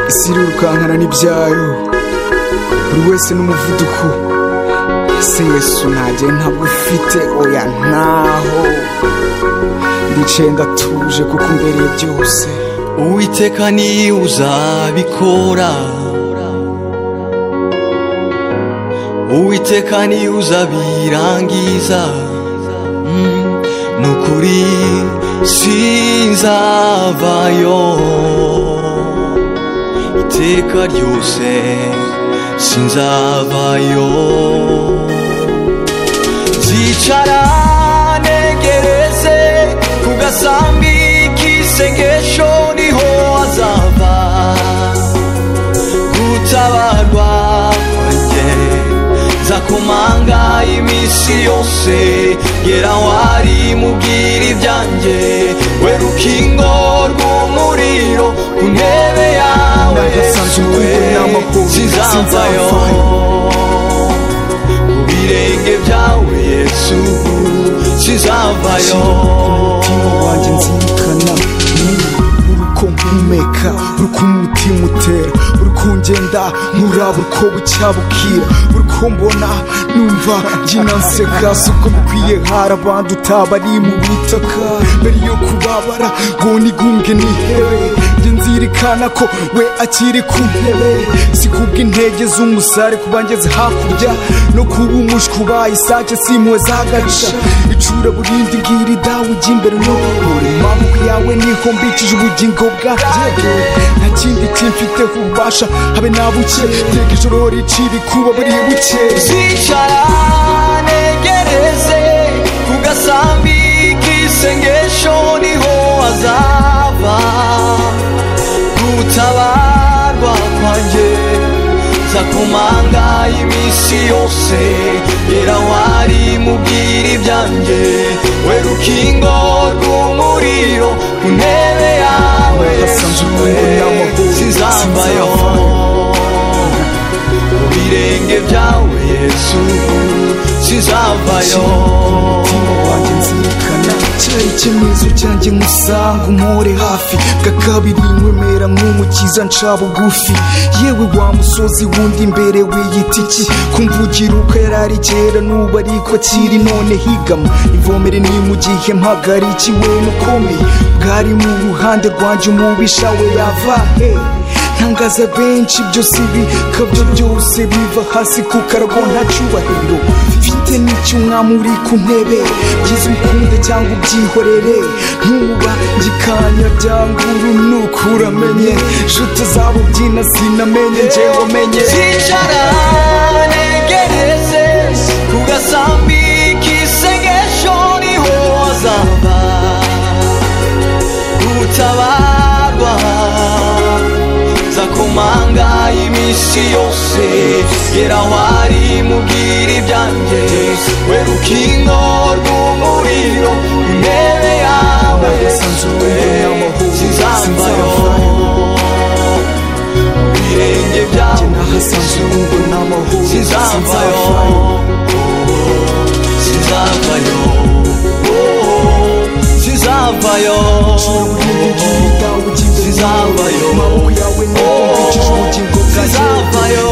isi irirukankana n'ibyayo buri wese n'umuvuduko ese yesu ntagiye ntabwo ufite oya ntaho ndicaye ndatuje kuko umbereye byose uwiteka ni uzabikora uwiteka ni uzabirangiza Mm, nukuri sinzavayo iteka ryose sinzavayo nzicara negereze ku gasambi k'isengesho niho azava gutabarwa kwanjye nzakomanga iminsi yose gera aho ari mubwira ibyanjye we rukingo rw'umuriro ku ntebe yawe Nagasanze umukungu n'amaguru, sinzavayo ku birenge byawe yesu sinzavayo umutima wanjye nzirikana ni uruko mpumeka uruko umutima utera uruko ngenda nkuraba uruko bucya bukira uruko mbona numva njyina nseka si uko bikwiye hari abandi utabari mu bitaka mbere yo kubabara ngo nigunge nihewe njye nzirikana ko we akiri ku ntebe si kubw'intege z'umusare kuba ngeze hakurya no kuba umushwi ubaye isake simpuwe zagaca icura burindi ngiri dawe ujya imbere no kubura impamvu yawe niho mbicije ubugingo bwanjye nta kindi kimfiteho ububasha habe na buke teka ijoro rica ibikuba buri bukeye zicara negereze ku gasambi k'isengesho niho azava gutabarwa kwanjye nzakomanga iminsi yose gera aho ari mubwira ibyanjye we rukingo rw'umuriro ku ntebe yawe Nagasanze we umukungu n'amahoro, sinzambayo mu birenge byawe yesu sizavayo umutima wanjye nzirikana cyari icyemezo cyanjye nkusanga umpore hafi bwa kabiri nkwemera nk'umukiza nca bugufi yewe wa musozi wundi imbere w'igitiki kumvugira uko yari ari kera n'ubu ariko akiri none higama ivomere ni mu gihe mpagarikiwe n'ukomeye bwari mu ruhande rwanjye umubisha we yava he ntangaza benshi byose bikabyo byose biva hasi ku karago nta cyubahiro mfite n'icyo umwami uri ku ntebe byiza umukunde cyangwa ubyihorere ntuba gikanya byanga urunuka uramenye nshuti zabo byina sinamenye njyewe umenye zicara negereze ku gasambi k'isengesho niho azava gutabarwa nzakomanga iminsi yose gera aho ari mubwira ibyanjye we rukingo rw'umuriro ku ntebe yawe Nagasanze umukungu n'amahoro, sinzambayo birenge byawe nahasanze urungu n'amahoro, sinzavayo sinzavayo sinzavayo Ujya imbere, ujya imbere, sinzavayo amaboko yawe niyo mbikije ubugingo bwanjye sinzavayo